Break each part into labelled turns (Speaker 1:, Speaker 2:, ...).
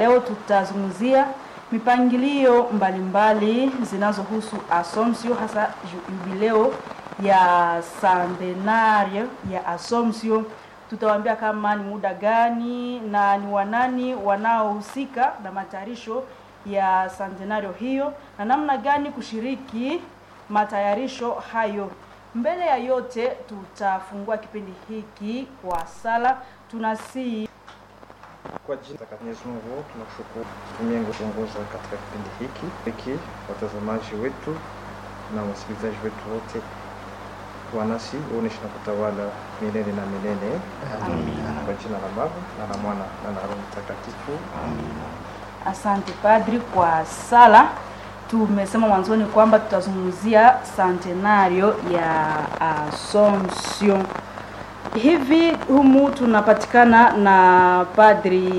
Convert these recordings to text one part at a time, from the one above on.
Speaker 1: leo tutazungumzia mipangilio mbalimbali zinazohusu Assumption, hasa jubileo ya centenario ya Assumption. Tutawaambia kama ni muda gani na ni wanani wanaohusika na matayarisho ya centenario hiyo na namna gani kushiriki matayarisho hayo. Mbele ya yote, tutafungua kipindi hiki kwa sala. Tunasii
Speaker 2: Kwa jina la Mwenyezi Mungu tunakushukuru tumie kuongoza katika kipindi hiki hiki, watazamaji wetu na wasikilizaji wetu wote, wanasi uoneshe na kutawala milele na milele. Kwa jina la Baba na la Mwana na la Roho Mtakatifu.
Speaker 1: Asante Padri kwa sala. Tumesema mwanzoni kwamba tutazungumzia centenario ya Assumption. Hivi humu tunapatikana na Padri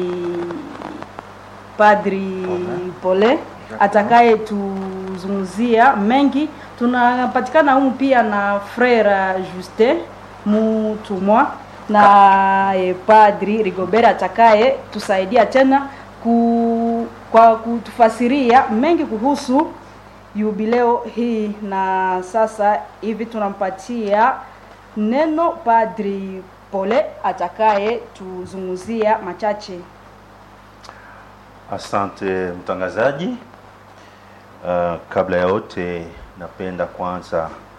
Speaker 1: Padri Pole atakaye tuzungumzia mengi. Tunapatikana humu pia na Frere Justin Mutumwa na eh, Padri Rigobert atakaye tusaidia tena ku, kwa kutufasiria mengi kuhusu jubileo hii. Na sasa hivi tunampatia neno Padri Pole atakaye tuzungumzia machache.
Speaker 3: Asante mtangazaji. Uh, kabla ya yote napenda kwanza